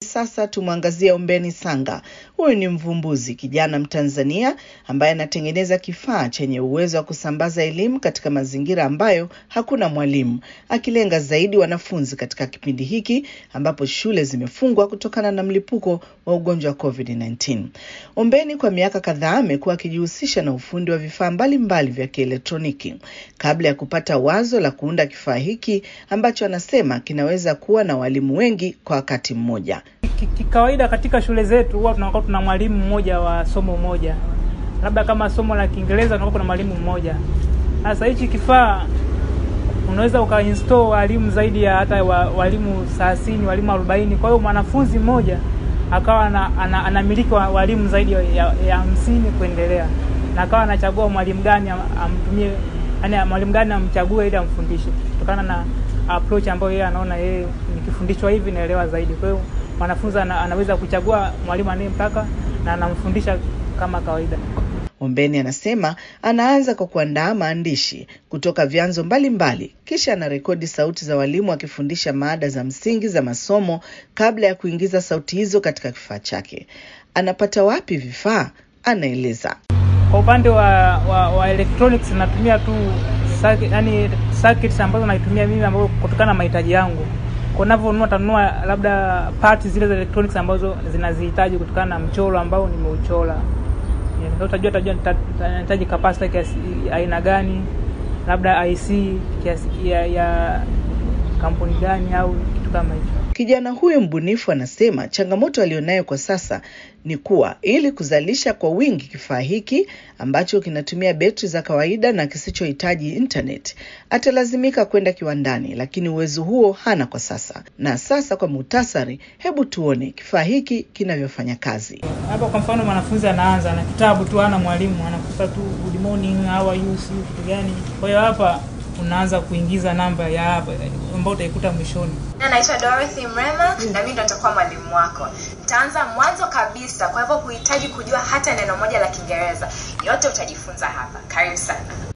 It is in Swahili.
sasa tumwangazie Ombeni Sanga. Huyu ni mvumbuzi kijana Mtanzania ambaye anatengeneza kifaa chenye uwezo wa kusambaza elimu katika mazingira ambayo hakuna mwalimu, akilenga zaidi wanafunzi katika kipindi hiki ambapo shule zimefungwa kutokana na mlipuko wa ugonjwa wa COVID-19. Ombeni kwa miaka kadhaa amekuwa akijihusisha na ufundi wa vifaa mbalimbali vya kielektroniki kabla ya kupata wazo la kuunda kifaa hiki ambacho anasema kinaweza kuwa na walimu wengi kwa wakati mmoja. Kikawaida katika shule zetu huwa tunakuwa tuna mwalimu mmoja wa somo moja, labda kama somo la Kiingereza tunakuwa kuna mwalimu mmoja. Sasa hichi kifaa unaweza ukainstall walimu zaidi ya hata wa, walimu thelathini, walimu arobaini. Kwa hiyo mwanafunzi mmoja akawa anamiliki ana, ana walimu zaidi ya hamsini kuendelea, na akawa anachagua mwalimu gani amtumie, yani mwalimu gani amchague ili amfundishe kutokana na approach ambayo yeye anaona yeye nikifundishwa hivi naelewa zaidi. Kwa hiyo mwanafunzi ana, anaweza kuchagua mwalimu anayemtaka na anamfundisha kama kawaida. Ombeni anasema anaanza kwa kuandaa maandishi kutoka vyanzo mbalimbali, kisha anarekodi sauti za walimu akifundisha maada za msingi za masomo kabla ya kuingiza sauti hizo katika kifaa chake. Anapata wapi vifaa? Anaeleza. Kwa upande wa, wa, wa electronics natumia tu circuit, yani circuits ambazo naitumia mimi ambazo kutokana na mahitaji yangu. Kwa ninavyonunua tanunua labda parts zile za electronics ambazo zinazihitaji kutokana na mchoro ambao nimeuchora. Yeah, utajua tajua nahitaji capacitor kiasi aina gani, labda IC kiasi ya, ya kampuni gani au kitu kama hicho. Kijana huyu mbunifu anasema changamoto aliyonayo kwa sasa ni kuwa ili kuzalisha kwa wingi kifaa hiki ambacho kinatumia betri za kawaida na kisichohitaji internet, atalazimika kwenda kiwandani, lakini uwezo huo hana kwa sasa. Na sasa kwa muhtasari, hebu tuone kifaa hiki kinavyofanya kazi. Hapa kwa mfano, mwanafunzi anaanza na kitabu tu, hana mwalimu, anakuta tu good morning, how are you, si kitu gani. Kwa hiyo hapa unaanza kuingiza namba ya hapa ambayo utaikuta mwishoni. Naitwa Dorothy Mrema na mimi ndo nitakuwa mwalimu wako. Nitaanza mwanzo kabisa, kwa hivyo huhitaji kujua hata neno moja la Kiingereza, yote utajifunza hapa. Karibu sana.